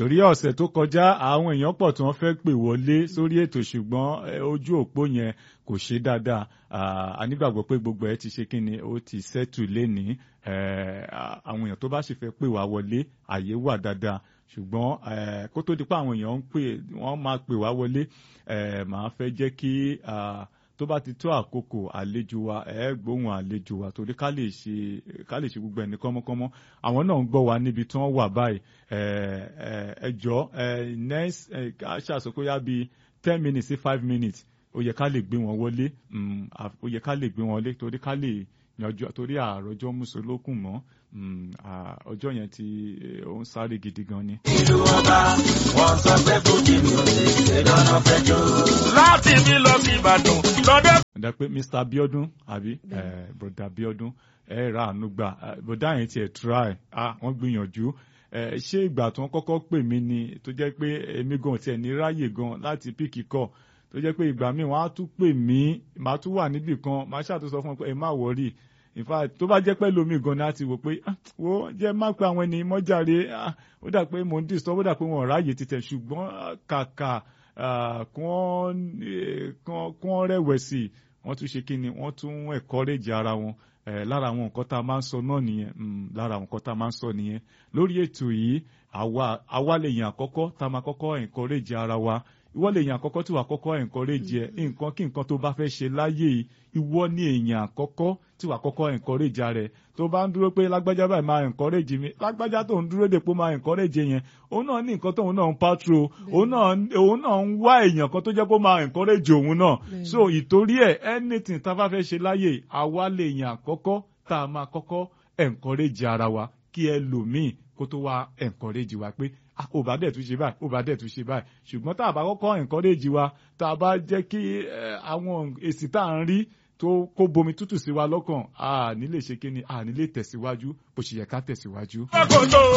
torí ọ̀sẹ̀ tó kọjá àwọn èèyàn pọ̀ tí wọ́n fẹ́ pè wọlé sórí ètò ṣùgbọ́n ojú òpó yẹn kò ṣe dáadáa a nígbàgbọ́ pé gbogbo ẹ ti ṣe kí ni ó ti ṣẹ́tù lénìí àwọn èèyàn tó bá sì fẹ́ pè wá wọlé àyè wà dáadáa ṣùgbọ́n kó tó di pé àwọn èèyàn ń pè wọ́n máa pè wá wọlé màá fẹ́ jẹ́ kí tó bá ti tó àkókò àlejò wa ẹ gbóhùn àlejò wa torí ká lè ṣe ká lè ṣe gbogbo ẹni kọ́mọ́kọ́mọ́ àwọn náà ń gbọ́ wa níbi tí wọ́n wà báyìí ẹ jọ next ṣàṣokóyá bíi ten minutes sí five minutes ó yẹ ká lè gbé wọn wọlé ó yẹ ká lè gbé wọn wọlé torí ká lè yanjú torí àròjọ mùsùlùkùn mọ́ ọjọ́ yẹn tí ó ń sáré gidi gan ni. ìlú ọba wọn sọ pé fújì mi ò lè ṣe lọ́nà fẹjọ́. láti mi lọ sí ìbàdàn lọ́dẹ. ọ̀dà pé mr abiodun àbí broda abiodun ẹ ra àánú gbà broda yẹn tiẹ̀ try wọ́n gbìyànjú ṣé ìgbà tí wọ́n kọ́kọ́ pè mí ni tó jẹ́ pé èmi gan tiẹ̀ ní ráyè gan láti píkì kọ́ tó jẹ́ pé ìgbà míì wọ́n á tún pè mí màá tún wà níbì kan màá ṣàtúnṣe fún ọ pé ẹ má wọrí in fact tó bá jẹ́ pé lómi gan ni a ti wò pé wo jẹ́ má pé àwọn ènìyàn mọ́jàre ó dà pé mò ń disturb ó dà pé wọn ò ráàyè títẹ̀ ṣùgbọ́n kàkà kí wọ́n rẹ̀wẹ̀sì wọ́n tún ṣe kí ni wọ́n tún encourage ara wọn lára àwọn nǹkan tá a máa ń sọ náà nìyẹn lára àwọn nǹkan tá a máa ń sọ nìyẹn lórí ètò yìí àwa lè yàn àkọ́kọ́ tá a máa kọ́kọ́ encourage ara wa ìwọ lè yàn àkọ́kọ́ tí wàá kọ́kọ́ encourage ẹ nǹkan kí nǹkan tó bá fẹ́ ṣe láyé yìí ìwọ ní èèyàn àkọ́kọ́ tí wàá kọ́kọ́ encourage rẹ tó bá ń dúró pé lágbájá báyìí máa encourage mi lágbájá tó ń dúró dè pé máa encourage yẹn òun náà ní nǹkan tóun náà ń patro òun náà ń wá èèyàn kan tó jẹ́ kó máa encourage òun náà so ìtorí ẹ̀ anything tá a bá fẹ́ ṣe láyé àwa lè yàn àkọ́kọ́ tá a máa kọ́kọ́ encourage ara wa kí ẹlòmíì kó tó wá encourage wa pé ò bá dẹ̀ tún ṣe báyìí ò bá dẹ̀ tún ṣe báyìí ṣùgbọ́n tá a bá kọ́kọ́ encourage wa tá a bá jẹ́ kí àwọn èsì tá à ń rí tó kó bomi tútù sí wa lọ́kàn a ní lè ṣe kí ni a ní lè tẹ̀síwájú bó ṣe yẹ ká tẹ̀síwájú. ọkọ̀ tó